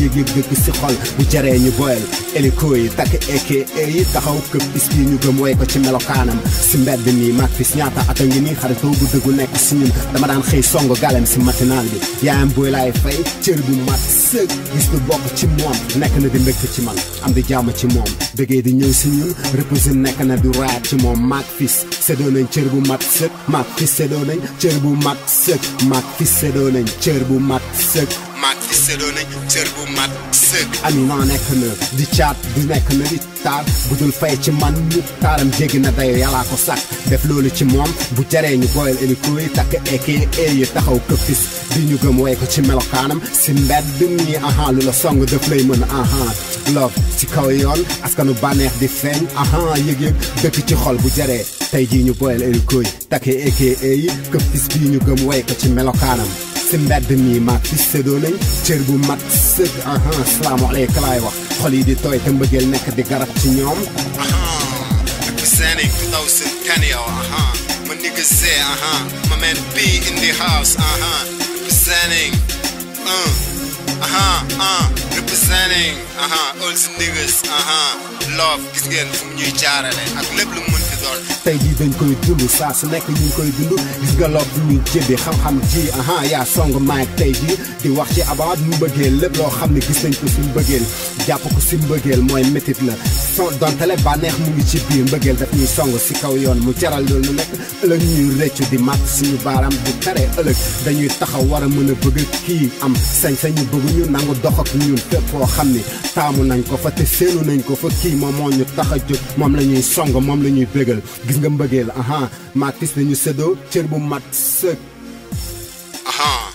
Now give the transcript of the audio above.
yëg-yëg dëkk si xol bu jaree ñu boyal hélico yi takk eke yi taxaw këpp bis bi ñu gëm woy ko ci melokaanam si mbedd mi mag fis ñaata ata ngi nii xaritoo bu dëggu nekk si ñun dama daan xëy song galem si matinal bi yaayam booy laay fay cër bu mat sëg gis bu bokk ci moom nekk na di mbégte ci man am di jàmm ci moom bëggee di ñëw si ñun reposé nekk na du raat ci moom maag fis séddoo nañ cër bu mat sëg maag fis séddoo nañ cër bu mat sëg maag fis séddoo nañ cër bu mat sëg maag fis séddoo nañ cër bu mat sëg ami naa nekk na di caat di nekk na di taar bu dul fay ci man mu taaram jéggi na dayo yàllaa ko sàkk def loolu ci moom bu jaree ñu booyal hélico yi takk eke yi taxaw këppis di ñu gëm woy ko ci melokaanam si mbedd mi aha lu la song daf lay mën aha love ci kaw yoon askanu bànneex di feeñ aha yëg-yëg dëkk ci xol bu jaree tey jii ñu booyal hélico yi takk eke yi këppis bii ñu gëm woy ko ci melokaanam si mbedd mi maag fi séddoo nañ cër bu mat sëg aha salaamaaleykum laay wax xol yi di tooy te mbëggeel nekk di garab ci ñoom aha representing 2010 yow aha ma nigga Z aha ma man B in the house aha representing uh aha uh representing aha all the niggas aha love gis ngeen fu mu ñuy jaarale ak lépp lu mu mën fi doon tey jii dañ koy dund saa su nekk ñu ngi koy dund gis nga love bu ñuy jëbi xam-xam ji aha yaa song maag tey jii di wax ci abaat mu bëggeel lépp loo xam ne gis nañ ko si mbëggeel jàpp ko si mbëggeel mooy métit la so dontale bànneex mu ngi ci biir mbëggeel daf ñuy song si kaw yoon mu jaral loolu nekk ëllëg ñuy rëccu di mat suñu baaraam di tere ëllëg dañuy taxaw war a mën a bëgg kii am sañ-sañu bëgg ñu nangu dox ak ñun fépp foo xam ni taamu nañ ko fa te séenu nañ ko fa kii moom moo ñu tax a jóg moom la ñuy song moom la ñuy bégal gis nga mbëggeel aha maag fis nañu séddoo cër bu mat sëg aha